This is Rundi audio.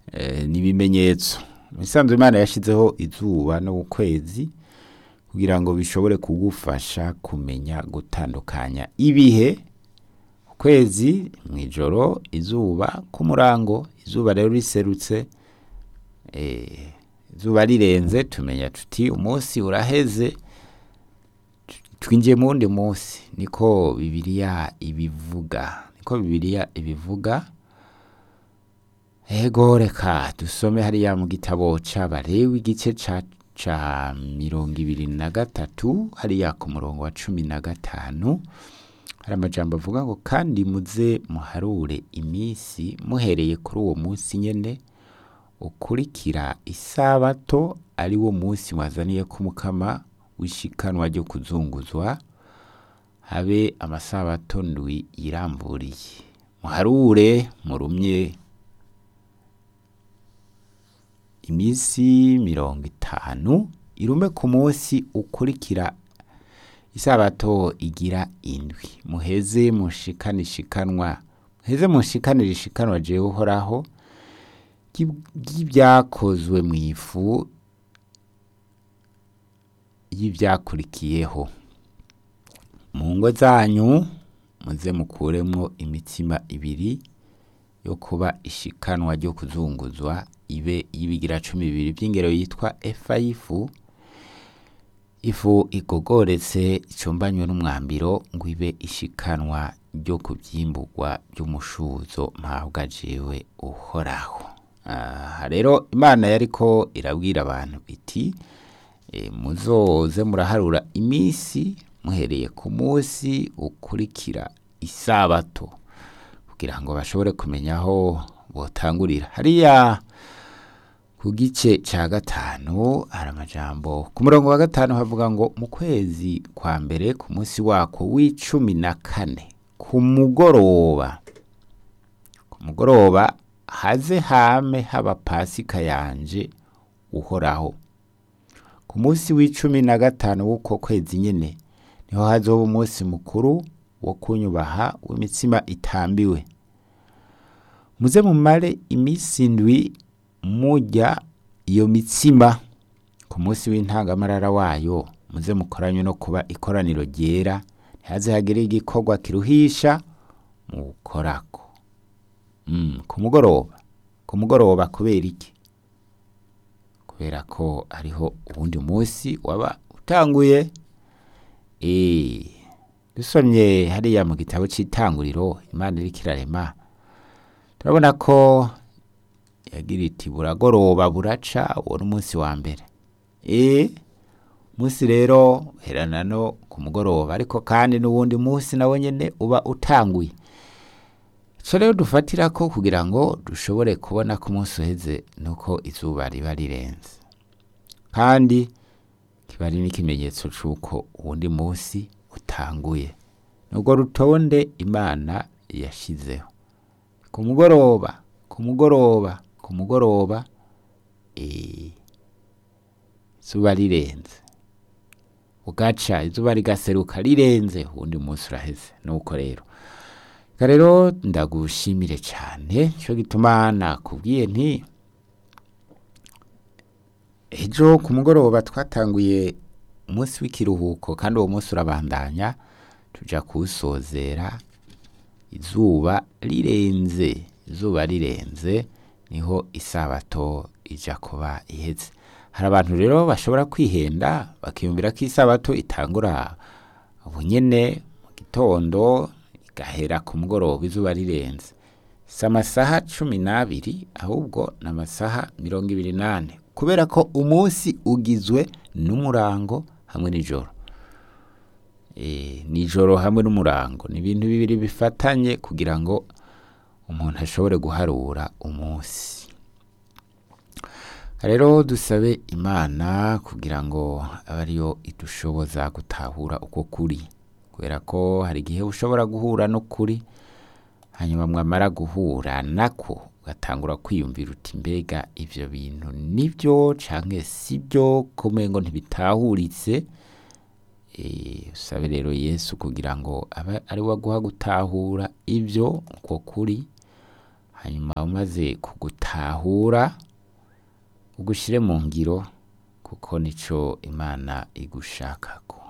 eh, n'ibimenyetso mu bisanzwe imana yashyizeho izuba no ukwezi kugira ngo bishobore kugufasha kumenya gutandukanya ibihe ukwezi mu ijoro izuba ku murango izuba rero riserutse eh, izuba rirenze tumenya tuti umunsi uraheze twinjiye mu wundi munsi niko bibiliya ibivuga niko bibiliya ibivuga ego reka dusome hariya mu gitabo c'abarewi igice ca ca mirongo ibiri na gatatu hariya ku murongo wa cumi na gatanu hari amajambo avuga ngo kandi muze muharure iminsi muhereye kuri uwo munsi nyene ukurikira isabato ari wo munsi mwazaniye ku mukama w'ishikanwa ryo kuzunguzwa habe amasabato ndwi yiramburiye muharure murumye iminsi mirongo itanu irume ku munsi ukurikira isabato igira indwi muheze mushikane ishikanwa muheze mushikanire ishikanwa jewe uhoraho ry'ibyakozwe mu ifu y'ibyakurikiyeho mu ngo zanyu muze mukuremwo imitsima ibiri yo kuba ishikanwa ryo kuzunguzwa ibe y'ibigira cumi bibiri by'ingero yitwa efa y'ifu ifu igogoretse icumbanywe n'umwambiro ngo ibe ishikanwa ryo kubyimburwa by'umushuzo mpabwa jewe uhoraho aha rero imana yariko irabwira abantu iti e, muzoze muraharura iminsi muhereye ku munsi ukurikira isabato kugira ngo bashobore kumenya aho botangurira hariya ku gice cya gatanu hari amajambo ku murongo wa gatanu havuga ngo mu kwezi kwa mbere ku munsi wako w'icumi na kane ku mugoroba ku mugoroba haze hame haba pasika yanje uhoraho ku munsi w'icumi na gatanu w'uko kwezi nyine niho hazoba umunsi mukuru wo kunyubaha w'imitsima itambiwe muze mumare iminsi ndwi mujya iyo mitsima ku munsi w'intangamarara wayo muze mukoranye no kuba ikoraniro ryera ntihaze hagire igikorwa kiruhisha mukorako mm, ku mugoroba ku mugoroba kubera iki kubera ko ariho uwundi munsi waba utanguye eh dusomye hariya mu gitabo c'itanguriro imana iriko irarema turabona ko yagira iti buragoroba buraca uwo n'umunsi wa mbere eh munsi rero herana no ku mugoroba ariko kandi n'uwundi munsi nawe nyene uba utanguye ico rero dufatira ko kugira ngo dushobore kubona ko umunsi uheze nuko izuba riba rirenze kandi kiba ari n'ikimenyetso c'uko uwundi munsi utanguye nubwo rutonde imana yashizeho ku mugoroba ku mugoroba ku mugoroba eh, izuba rirenze ugaca izuba rigaseruka rirenze uwundi munsi uraheze nuko rero Eka rero ndagushimire cyane cyo gituma nakubwiye nti ejo ku mugoroba twatanguye umunsi w'ikiruhuko kandi uwo munsi urabandanya tuja kuwusozera izuba rirenze izuba rirenze niho isabato ija kuba iheze hari abantu rero bashobora kwihenda bakiyumvira ko isabato itangura ubunyene mu gitondo igahera ku mugoroba izuba rirenze si amasaha cumi n'abiri ahubwo ni amasaha mirongo ibiri n'ane kubera ko umunsi ugizwe n'umurango hamwe n'ijoro e, nijoro hamwe n'umurango ni ibintu bibiri bifatanye kugira ngo umuntu ashobore guharura umunsi rero dusabe imana kugira ngo abe ariyo idushoboza gutahura uko kuri kubera ko hari igihe ushobora guhura n'ukuri hanyuma mwamara guhura nako ugatangura kwiyumvira uti mbega ivyo bintu nibyo canke sibyo kumengo ntibitahuritse Eh, usabe rero yesu kugira ngo abe ari we aguha gutahura ibyo uko kuri hanyuma umaze kugutahura ugushyire mu ngiro kuko nico imana igushakako